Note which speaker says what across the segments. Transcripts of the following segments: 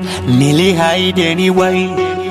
Speaker 1: Nilihaidi anyway.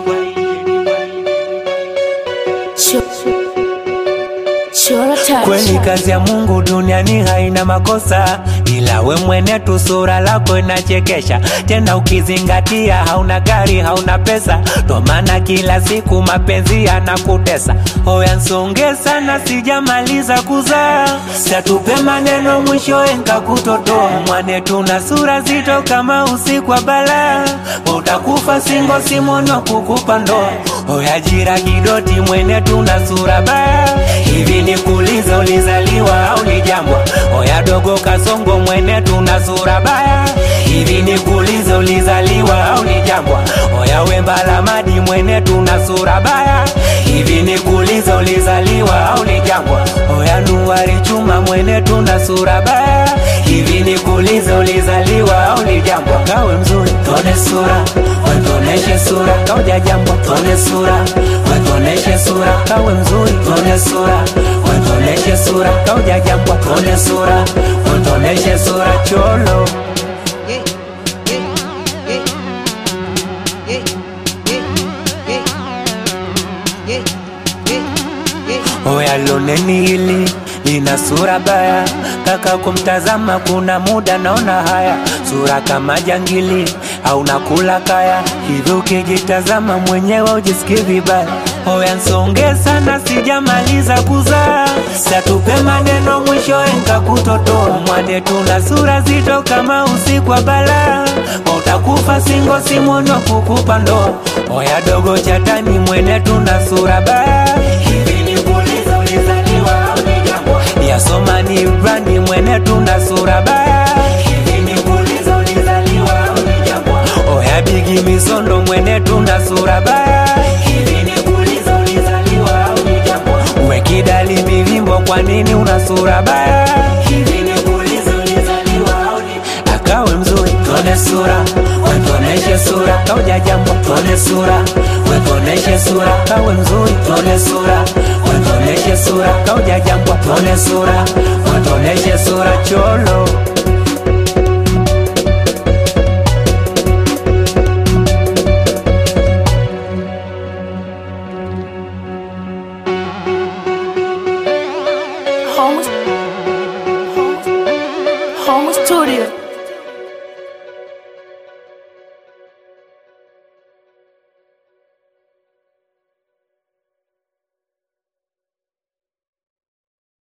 Speaker 1: Kweli kazi ya Mungu duniani haina makosa, ila we mwene tu sura lako inachekesha. Tena ukizingatia hauna gari, hauna pesa, ndo maana kila siku mapenzi yanakutesa. Oya nsonge sana, sijamaliza kuzaa, satupe maneno mwisho nkakutotoa. Mwane tuna sura zito kama usiku wa balaa, utakufa singo simono kukupa ndoa. Oya jira kidoti, mwene tuna sura baya hivi nikuulize, ulizaliwa au ni jambwa? Oya dogo kasongo, mwene tuna sura baya. Hivi nikuulize, ulizaliwa au ni jambwa? Oya wembala madi, mwene tuna sura baya. Hivi nikuulize, ulizaliwa au ni jambwa? Oya nuwari chuma, mwene tuna sura baya. Hivi nikuulize, ulizaliwa au ni jambwa? Kawe mzuri, tone sura, wetoneshe sura, kauja jambwa, tone sura, wetoneshe sura, kawe mzuri, tone sura, wetoneshe sura, kauja jambwa, tone sura, wetoneshe sura, cholo Oya loneni hili lina sura baya, kaka kumtazama kuna muda naona haya, sura kama jangili au nakula kaya, hivi ukijitazama mwenyewe ujisikii vibaya. Oya nsonge sana, sijamaliza kuzaa, satupe maneno mwisho nkakutotoa. Mwane tuna sura zito kama usiku wa balaa, utakufa singo simono kukupa ndoa. Oya dogo chatani, mwene tuna sura baya, hivi nikuulize ulizaliwa au ni jambwa? Yasoma ni brandi, mwene tuna sura baya, hivi nikuulize ulizaliwa au ni jambwa? Oya bigi misondo, mwene tuna sura baya, hivi nikuulize ulizaliwa au ni jambwa? We kidali mivimbo, kwa nini una sura baya? Hivi nikuulize ulizaliwa au ni akawe mzuri, tone sura, wetoneshe sura, kauja jambo, tone sura, wetoneshe sura, kawe mzuri, tone sura, wetoneshe sura, kauja jambo, tone sura, wetoneshe sura, cholo